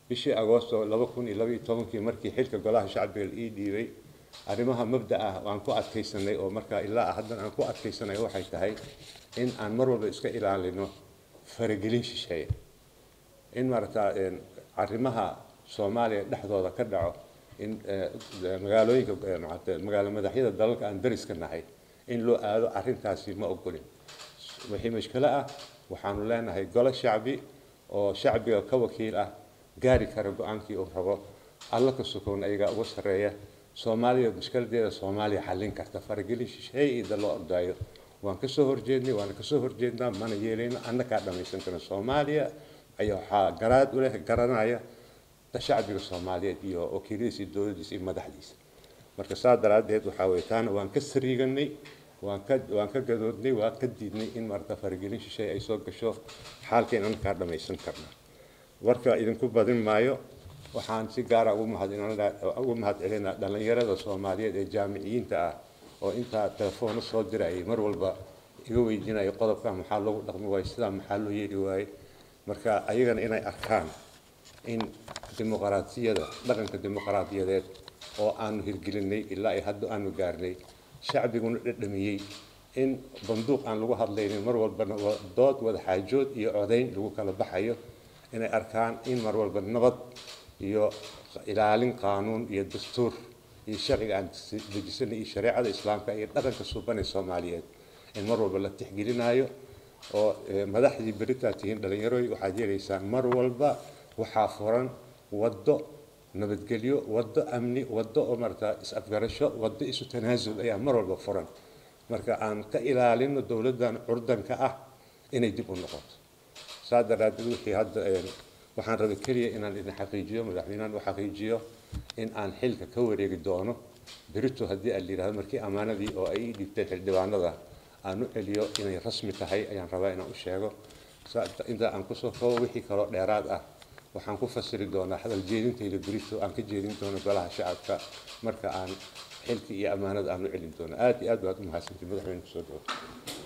bishii agoosto laba kun iyo laba iyo tobankii markii xilka golaha shacbiga la ii dhiibay arrimaha mabda ah aan ku adkaysanay oo markaa ilaa haddana aan ku adkaysanay waxay tahay in aan mar walba iska ilaalino faragelin shisheeye in maaragtaa arrimaha soomaaliya dhexdooda ka dhaco in magaalooyinka magaalo madaxyada dalalka aan dariska nahay in loo aado arrintaasi ma ogolin wixii mashkilo ah waxaanu leenahay golo shacbi oo shacbiga ka wakiil ah gaari kara go-aankii uu rabo alla ka sukoon ayagaa uga sarreeya soomaaliya mushkiladeeda soomaaliya xallin karta faragelin shisheeye ida loo ordaayo waan kasoo horjeednay waana kasoo horjeednaa mana yeelayno annakaa dhamaysan karna soomaaliya ayaa waxaa garaad u leh garanaya shacbiga soomaaliyeed iyo wakiiladiisa iyo dowladdiisa iyo madaxdiisa marka saa daraaddeed waxaa weye taana waan ka sariiganay waan ka waan ka gadoodnay waan ka diidnay in maarata faragelin shisheeye ay soo gasho xaalkeen annakaa dhamaysan karna warka idinku badin maayo waxaan si gaara ugu mahad ugu mahad celinaa dhallinyarada soomaaliyeed ee jaamiciyiinta ah oo intaa telefoona soo dirayay mar walba iga weydiinaya qodobka maxaa loogu dhaqmi waaye sidaa maxaa loo yeeli waaye marka ayagana inay arkaan in dimuqraadiyada dhaqanka dimuqraadiyadeed oo aanu hirgelinay ilaa ay hadda aanu gaarnay shacbiguna dhadhamiyey in banduuq aan lagu hadlaynin mar walbana dood wada xaajood iyo codayn lagu kala baxayo inay arkaan in mar walba nabad iyo ilaalin qaanuun iyo dastuur iyo sharciga aan dejisanay iyo shareecada islaamka iyo dhaqanka suubanay soomaaliyeed in mar walba la tixgelinayo oo madaxdii beritaa tihiin dhallinyarooy waxaad yeelaysaan mar walba waxaa furan waddo nabadgelyo waddo amni waddo oo marata is-afgarasho waddo isu tanaasul ayaa mar walba furan marka aan ka ilaalino dowladdan curdanka ah inay dib u noqoto saa daraaddeed wixii hadda waxaan rabay keliya inaan idin xaqiijiyo madaxweynahan u xaqiijiyo in aan xilka ka wareegi doono berito haddii aan layidhahdo markii ammaanadii oo ay ii dhibtay xildhibaanada aan u celiyo inay rasmi tahay ayaan rabaa inaan u sheego inta aan kusoo kabo wixii kaloo dheeraad ah waxaan ku fasiri doonaa hadal jeedintayda berito aan ka jeedin doono golaha shacabka marka aan xilkii iyo ammaanada aan u celin doono aad iyo aad baad u mahadsantiy madaxweyne kusoo dhawo